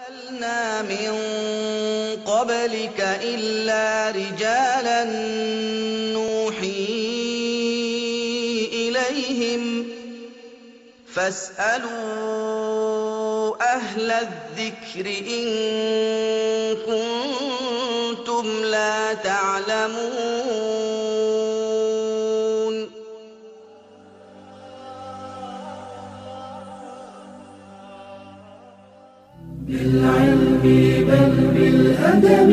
أرسلنا من قبلك إلا رجالا نوحي إليهم فاسألوا أهل الذكر إن كنتم لا تعلمون بالعلم بل بالأدب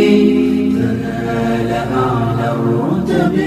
تنال أعلى الرتب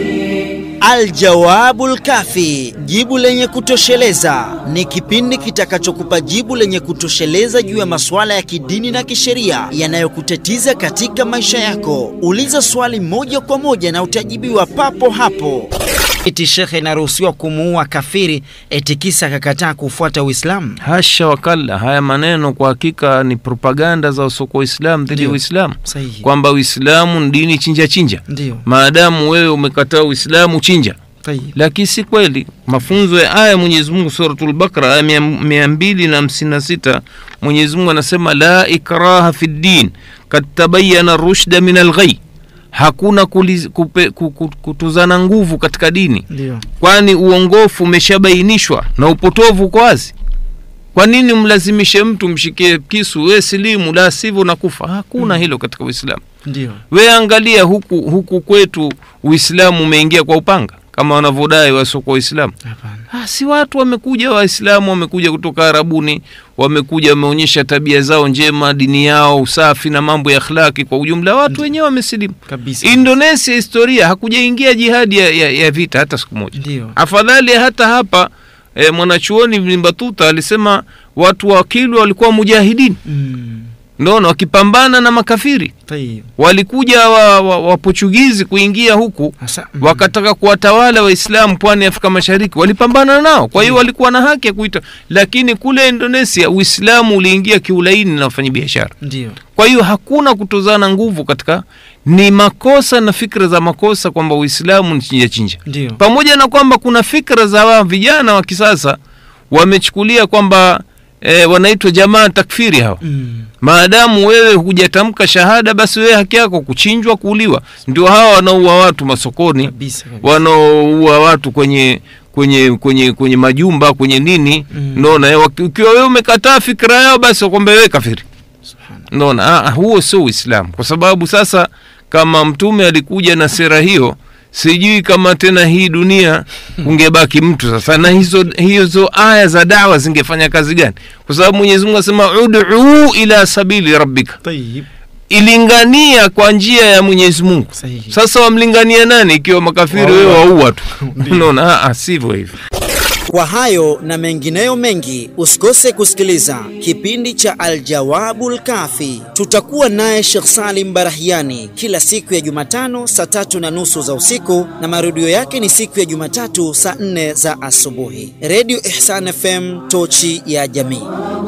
Aljawabul Kafi, jibu lenye kutosheleza, ni kipindi kitakachokupa jibu lenye kutosheleza juu ya masuala ya kidini na kisheria yanayokutatiza katika maisha yako. Uliza swali moja kwa moja na utajibiwa papo hapo. Eti shekhe inaruhusiwa kumuua kafiri eti kisa akakataa kufuata Uislamu? Hasha wakalla, haya maneno kwa hakika ni propaganda za wasoko Waislamu dhidi ya Ndio. Uislamu, Sahihi. kwamba Uislamu ni dini chinja chinja. Ndio. Maadamu wewe umekataa Uislamu, chinja. Sahihi. Lakini si kweli. Mafunzo ya aya ya Mwenyezi Mungu Suratul Bakara aya mia- mia mbili na hamsini na sita Mwenyezi Mungu anasema la ikraha fi ddin kad tabayana rushda min alghai, hakuna kuliz, kupe, ku- ku- kutuzana nguvu katika dini Ndio. kwani uongofu umeshabainishwa na upotovu uko wazi. Kwa nini mlazimishe mtu mshikie kisu, we silimu, la sivyo nakufa? Hakuna hilo katika Uislamu. Ndio. We angalia huku, huku kwetu Uislamu umeingia kwa upanga kama wanavyodai wasiokuwa Waislamu. Hapana. Ah, si watu wamekuja, Waislamu wamekuja kutoka Arabuni, wamekuja wameonyesha tabia zao njema, dini yao, usafi na mambo ya akhlaki kwa ujumla. Watu wenyewe wamesilimu. Kabisa. Indonesia historia hakujaingia jihadi ya, ya, ya vita hata siku moja. Ndio. Afadhali hata hapa e, mwanachuoni Ibn Battuta alisema watu wa Kilwa walikuwa mujahidini, Mm. naona wakipambana na makafiri. Sahihi. Walikuja wa, wa, wa Portugizi kuingia huku Hasa. mm. wakataka kuwatawala Waislamu pwani ya Afrika Mashariki, walipambana nao. Kwa hiyo walikuwa na haki ya kuita, lakini kule Indonesia Uislamu uliingia kiulaini na wafanyabiashara. Ndio. Kwa hiyo hakuna kutozana nguvu katika, ni makosa na fikra za makosa kwamba Uislamu ni chinja chinja Ndio. pamoja na kwamba kuna fikra za wa vijana wa kisasa wamechukulia kwamba e, wanaitwa jamaa takfiri hawa Mm. maadamu wewe hujatamka shahada basi wewe haki yako kuchinjwa kuuliwa ndio hawa wanaua watu masokoni Kabisa. kabisa. wanaoua watu kwenye kwenye kwenye kwenye majumba kwenye nini Mm. naona eh, waki- ukiwa wewe umekataa fikra yao basi wakwambia wewe kafiri Subhanallah. naona ah, ah, huo sio uislamu kwa sababu sasa kama mtume alikuja na sera hiyo sijui kama tena hii dunia ungebaki mtu sasa na hizo hizo aya za dawa zingefanya kazi gani kwa sababu mwenyezi mungu asema ud'u ila sabili rabbika Tayyib. ilingania kwa njia ya mwenyezi mungu Sahihi. sasa wamlingania nani ikiwa makafiri wewe waua tu unaona ah, ah, sivyo hivyo Kwa hayo na mengineyo mengi, usikose kusikiliza kipindi cha Aljawabul Kafi. Tutakuwa naye Sheikh Salim Barahiani kila siku ya Jumatano saa tatu na nusu za usiku na marudio yake ni siku ya Jumatatu saa nne za asubuhi. Radio Ihsan FM, tochi ya jamii.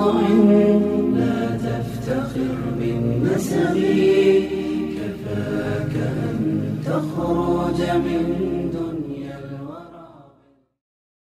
لا تفتخر بالنسب كفاك أن تخرج من